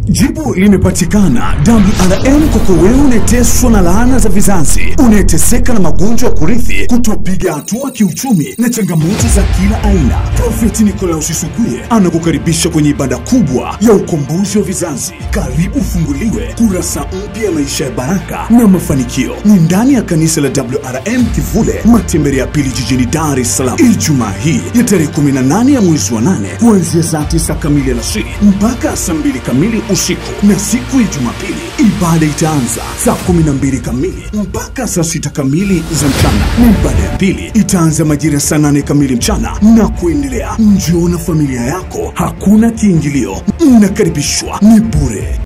Jibu limepatikana. WRM kwako wewe unayeteswa na laana za vizazi, unayeteseka na magonjwa ya kurithi, kutopiga hatua kiuchumi na changamoto za kila aina. Profeti Nikolaus Isuguye anakukaribisha kwenye ibada kubwa ya ukombozi wa vizazi. Karibu ufunguliwe kurasa mpya ya maisha ya baraka na mafanikio. Ni ndani ya kanisa la WRM Kivule, matembele ya pili jijini Dar es Salaam, Ijumaa hii ya tarehe 18 ya mwezi wa 8 kuanzia saa 9 kamili alasiri mpaka saa 2 kamili usiku, na siku ya Jumapili ibada itaanza saa 12 kamili mpaka saa 6 kamili za mchana, na ibada ya pili itaanza majira ya saa 8 kamili mchana na kuendelea. Njoo na familia yako, hakuna kiingilio, mnakaribishwa, ni bure.